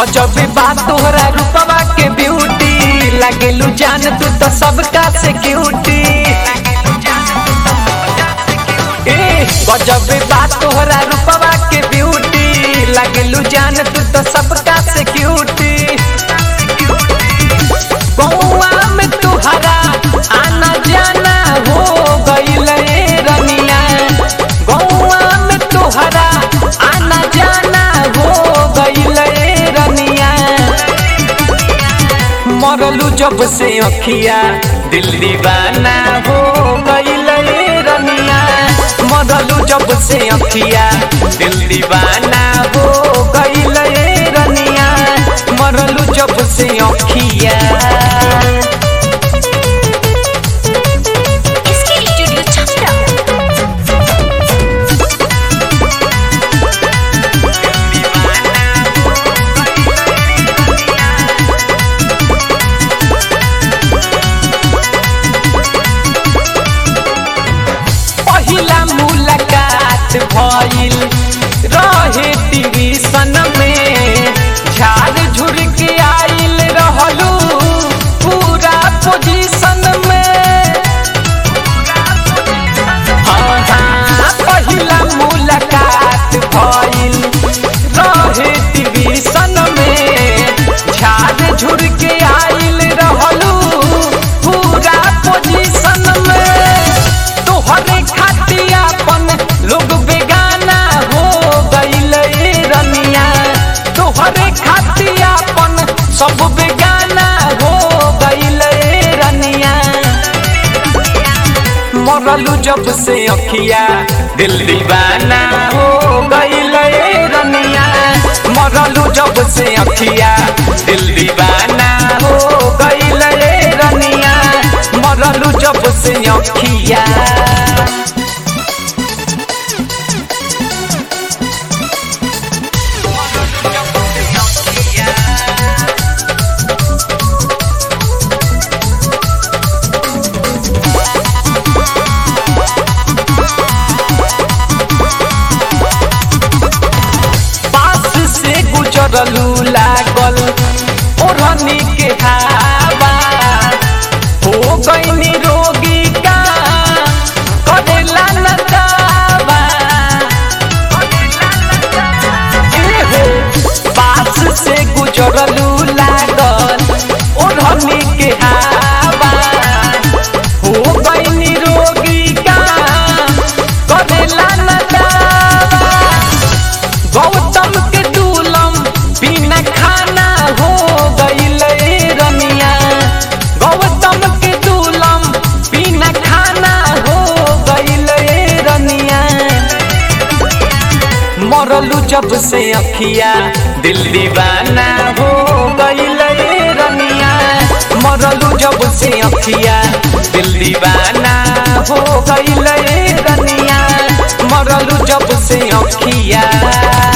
गजब बात तोहरा रूपवा के ब्यूटी लागेलू जान तू तो सबका से क्यूटी ए गजब बात तोहरा रूपवा के ब्यूटी लागेलू जान तू तो सबका से क्यूटी गौवा में तुहरा आना जाना हो गईल रे रनिया गौवा में तुहरा आना जाना हो गईल रे रनिया मरलू जब से अखिया दिल दीवाना हो गईल रे रनिया मरलू जब से अखिया दिल दीवाना हो गईल रे रनिया मरलू जब से अखिया इसके स्टूडियो छपरा पहिला मुलाकात भइल रहे टीवी सन में झाड़ झुर के आइल रहलू पूरा पोजीशन में हाँ, हाँ, पहिला मुलाकात भइल रहे टीवी सन में झाड़ झुर के आइल रहलू पूरा पोजीशन में तोहरे खातियापन लोग बेगाना हो गईल रे रनिया तोहरे खातियापन सब बेगाना हो गईल रे रनिया मरलू जब से अखिया दिल दीवाना हो गईल रे रनिया मरलू जब से अखिया दिल दीवाना हो गईल रे रनिया मरलू जब से अखिया पास से गुजरलू लागल ओढ़नी के हवा हो गईनी रोगी का करेला न दावा ए हो, पास से गुजरलू लागल ओढ़नी के हवा हो गईनी रोगी का करेला न दावा गौतम के दूलम बिना खाना हो गईल रे रनिया गौतम के दूलम बिना खाना हो गईल रे रनिया मरलू जब से अखिया दिल दीवाना हो गईल रे रनिया मरलू जब से अखिया दिल दीवाना हो गईल रे रनिया मरलू जब से अखिया